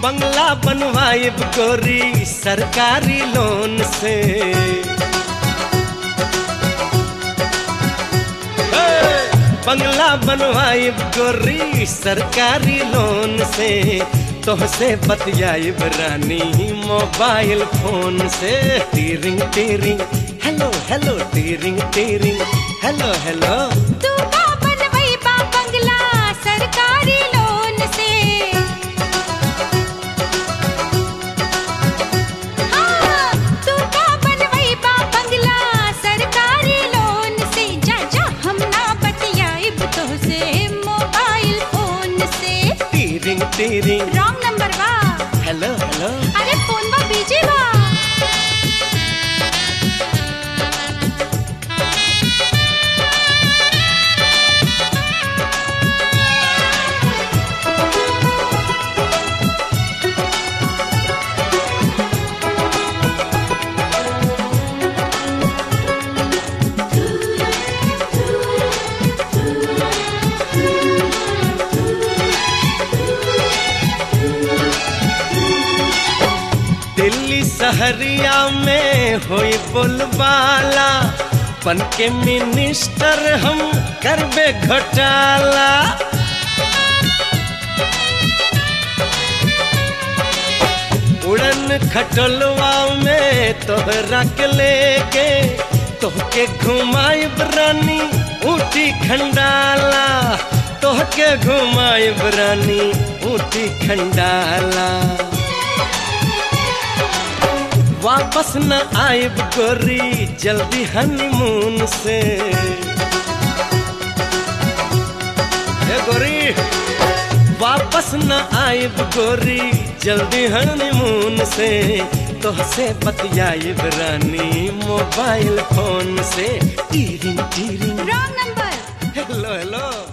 बंगला बनवाइब गोरी सरकारी लोन से हे, बंगला बनवाइब गोरी सरकारी लोन से तोहसे बतियाइब रानी मोबाइल फोन से टीरिंग टीरिंग हेलो हेलो टीरिंग टीरिंग हेलो हेलो तू का बनवई बा बंगला सरकारी लोन से हाँ, तू का बनवई बा बंगला सरकारी लोन से जा जा हम ना बतियाइब तोहसे मोबाइल फोन से टीरिंग टीरिंग रॉन्ग नंबर बा हेलो हेलो अरे फोन बा बीजी बा दिल्ली सहरिया में होई बोलबाला बन के मिनिस्टर हम करबे घोटाला उड़न खटोलवा में तोहरा के लेके तोहके घुमाइब रानी ऊटी खंडाला तोहके घुमाइब रानी ऊटी खंडाला वापस न आइब गोरी जल्दी हनीमून से ए गोरी वापस न आइब गोरी जल्दी हनीमून से तोहसे बतियाइब रानी मोबाइल फोन से टीरिंग टीरिंग रॉन्ग नंबर हेलो हेलो